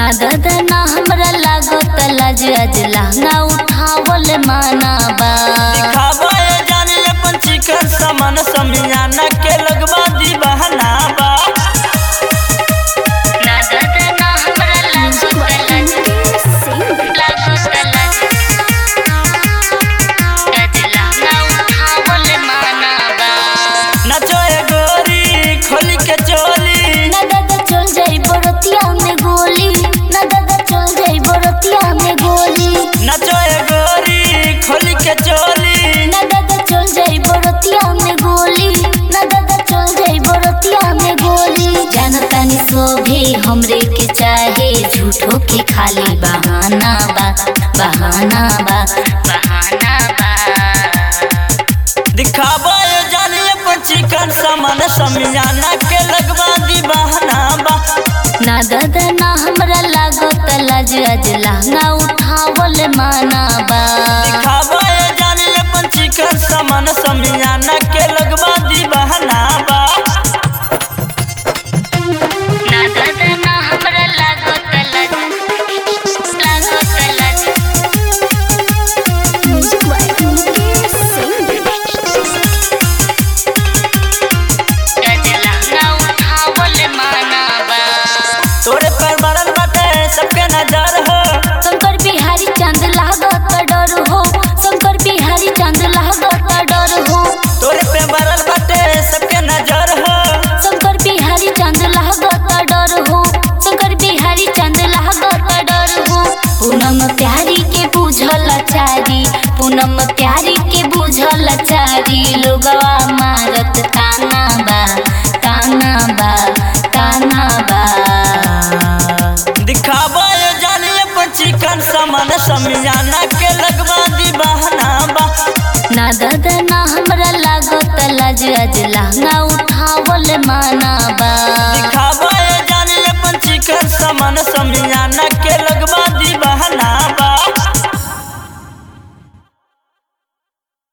ना दादा ना हमरा लागो तलाज आज लहंगा उठावल माना बा दिखावा ये जान अपन चिकन सामान समियाना के लगवा दी बहाना बा ना दादा ना हमरा लागो तलाज लागो तलाज आज लहंगा उठावल माना बा नचो ए गोरी खोली के चोली ना दादा चल जाई बरतिया में गोली ना दादा चल जाई बरतिया में गोली नचो ए गोरी खोली के चोली ना दादा चल जाई बरतिया में गोली ना दादा चल जाई बरतिया में गोली जानता नहीं सोभे हमरे के चाहे झूठो के खाली बहाना बा बहाना बा बहाना बा दिखावा ये जान अपन चिकन सामान समियाना के लगवा दी बहाना बा ना दादा ना हमरा लागो तलाज आज लहंगा उठावल माना बा दिखावा ये जान अपन चिकन सामान समियाना के लगवा दी बहाना बा ना दादा ना हमरा लागो तलाज लागो तलाज आज लहंगा उठावल माना बा तोरे पर बरल बाटे सबके नजर हो शंकर बिहारी चांद लागत डर हो शंकर बिहारी चांद लागत डर हो तोरे पे बरल बाटे सबके नजर हो शंकर बिहारी चांद लागत डर हो शंकर बिहारी चांद लागत डर हो पूनम प्यारी के बुझल चारी पूनम प्यारी के बुझल चारी लोगवा मारत ताना बा ताना बा ताना बा दिखावा ये जान अपन चिकन सामान समियाना के लगवा दी बहाना बा ना दादा ना हमरा लागो तलाज आज लहंगा उठावल माना